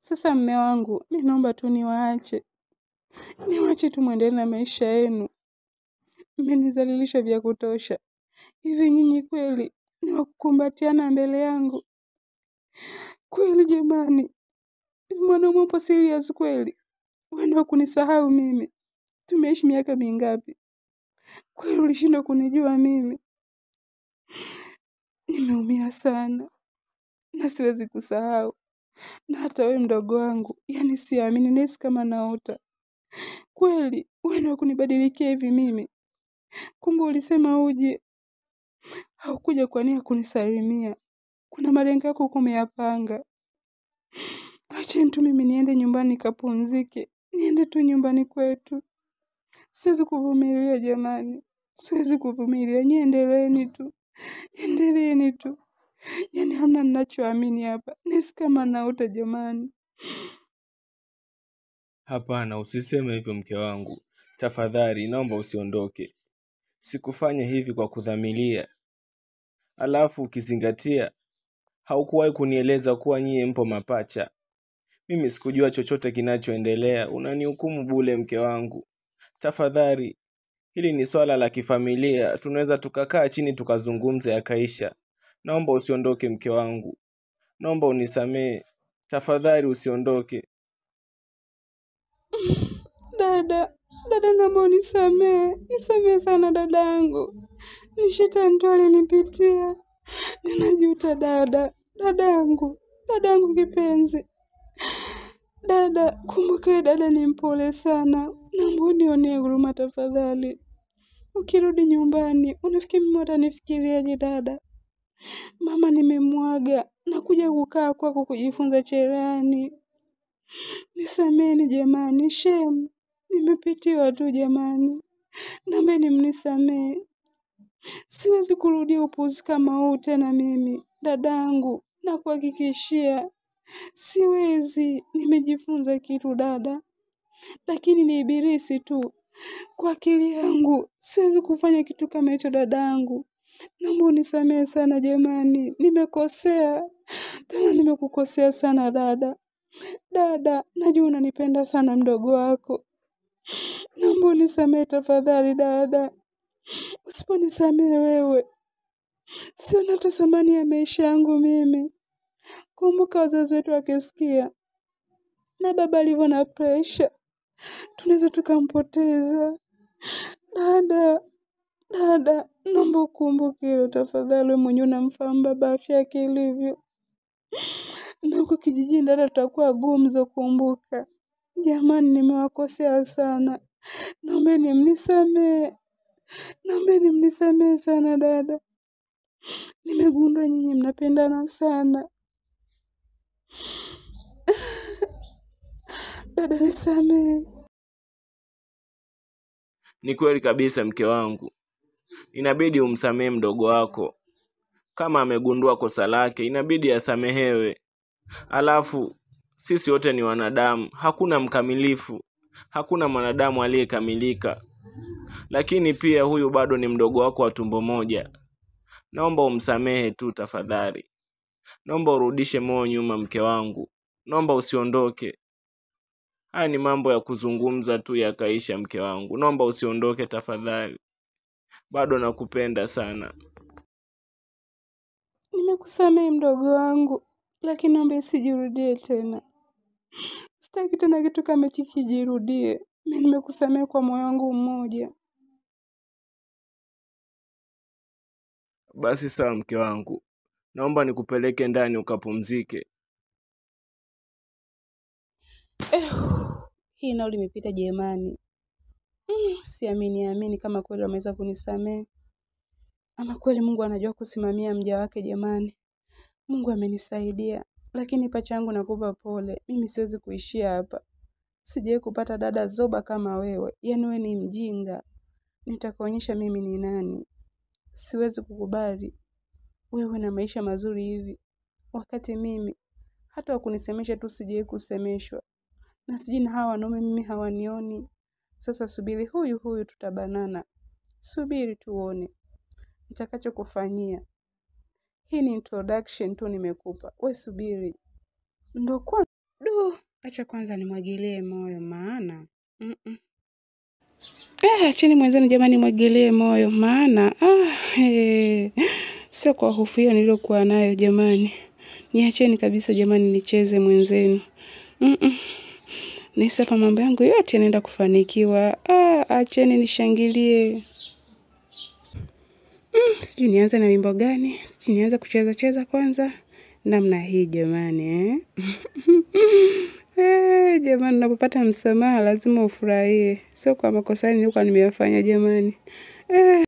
Sasa mme wangu, mi naomba tu niwaache, niwaache tu mwendelee na maisha yenu. Mmenizalilisha vya kutosha. Hivi nyinyi kweli ni wa kukumbatiana mbele yangu? Kweli jamani, hivi mwanaume upo serious kweli? Wewe ndio kunisahau mimi? Tumeishi miaka mingapi? Kweli ulishindwa kunijua mimi? Nimeumia sana na siwezi kusahau, na hata wewe mdogo wangu, yani siamini, nahisi kama naota. Kweli wewe ndio kunibadilikia hivi mimi? Kumbe ulisema uje, haukuja kwa nia kunisalimia. Kuna malengo yako huko umeyapanga. Acheni tu mimi niende nyumbani nikapumzike, niende tu nyumbani kwetu. Siwezi kuvumilia jamani, siwezi kuvumilia. Nyie endeleeni tu, endeleeni tu. Yani hamna ninachoamini hapa, nahisi kama naota jamani. Hapana, usiseme hivyo mke wangu. Tafadhali, naomba usiondoke. Sikufanya hivi kwa kudhamiria. Alafu ukizingatia, haukuwahi kunieleza kuwa nyie mpo mapacha. Mimi sikujua chochote kinachoendelea. Unanihukumu bule, mke wangu. Tafadhali, hili ni swala la kifamilia. Tunaweza tukakaa chini tukazungumza yakaisha. Naomba usiondoke, mke wangu. Naomba unisamehe. Tafadhali usiondoke. Dada, dada, naomba unisamehe, nisamehe sana dada yangu, ni shetani tu alinipitia. Ninajuta dada, dada yangu, dada yangu kipenzi. Dada, kumbuka wewe dada ni mpole sana, naomba unionee huruma tafadhali. Ukirudi nyumbani, unafikiri mimi watanifikiriaje dada? Mama nimemwaga, nakuja kukaa kwako kujifunza cherehani. Nisameni jamani, shem, nimepitiwa tu jamani, naombeni mnisamee. Siwezi kurudia upuzi kama huu tena mimi, dadangu, nakuhakikishia siwezi. Nimejifunza kitu dada, lakini ni ibilisi tu. Kwa akili yangu siwezi kufanya kitu kama hicho dadangu, naomba unisamehe sana jamani, nimekosea tena, nimekukosea sana dada. Dada, najua unanipenda sana mdogo wako, naomba unisamehe tafadhali dada. Usiponisamehe wewe, siona hata thamani ya maisha yangu mimi. Kumbuka wazazi wetu wakisikia na baba alivyo na presha, tunaweza tukampoteza. Dada, dada, naomba ukumbuke hilo tafadhali. Wewe mwenyewe unamfahamu baba afya yake ilivyo, na huko kijijini dada, tutakuwa gumzo. Kumbuka jamani, nimewakosea sana, naombeni mnisamehe, naombeni mnisamehe sana dada. Nimegundua nyinyi mnapendana sana dada, nisamehe. Ni kweli kabisa, mke wangu, inabidi umsamehe mdogo wako. Kama amegundua kosa lake, inabidi asamehewe. Alafu sisi wote ni wanadamu, hakuna mkamilifu, hakuna mwanadamu aliyekamilika. Lakini pia huyu bado ni mdogo wako wa tumbo moja. Naomba umsamehe tu tafadhali. Naomba urudishe moyo nyuma, mke wangu. Naomba usiondoke. Haya ni mambo ya kuzungumza tu yakaisha, mke wangu. Naomba usiondoke tafadhali, bado nakupenda sana. Nimekusamehe mdogo wangu, lakini naomba isijirudie tena. Sitaki tena kitu kama hiki kijirudie. Mimi nimekusamehe kwa moyo wangu mmoja. Basi sawa, mke wangu, naomba nikupeleke ndani ukapumzike. Eh, hii nao limepita jemani. Mm, siamini amini kama kweli wameweza kunisamehe. Ama kweli Mungu anajua kusimamia mja wake jamani. Mungu amenisaidia, lakini pacha yangu nakupa pole. Mimi siwezi kuishia hapa. Sijawahi kupata dada zoba kama wewe, yaani wewe ni mjinga. Nitakuonyesha mimi ni nani. Siwezi kukubali wewe na maisha mazuri hivi, wakati mimi hata wakunisemesha tu sijawahi kusemeshwa, na sijui na hawa wanaume mimi hawanioni. Sasa subiri, huyu huyu tutabanana, subiri tuone nitakachokufanyia. Hii ni introduction tu nimekupa, we subiri, ndo kwanza Du, acha kwanza nimwagilie moyo maana. Mm -mm. Eh, acheni mwenzenu jamani mwagilie moyo maana. Ah, eh. Sio kwa hofu hiyo niliyokuwa nayo jamani. Niacheni kabisa jamani nicheze mwenzenu. Mm -mm. Nahisi hapa mambo yangu yote yanaenda kufanikiwa. Ah, acheni nishangilie. Mm, sijui nianze na wimbo gani? Sijui nianze kucheza cheza kwanza. Namna hii jamani eh. Eh, jamani unapopata msamaha lazima ufurahie. Sio kwa makosa nilikuwa nimeyafanya jamani. Eh.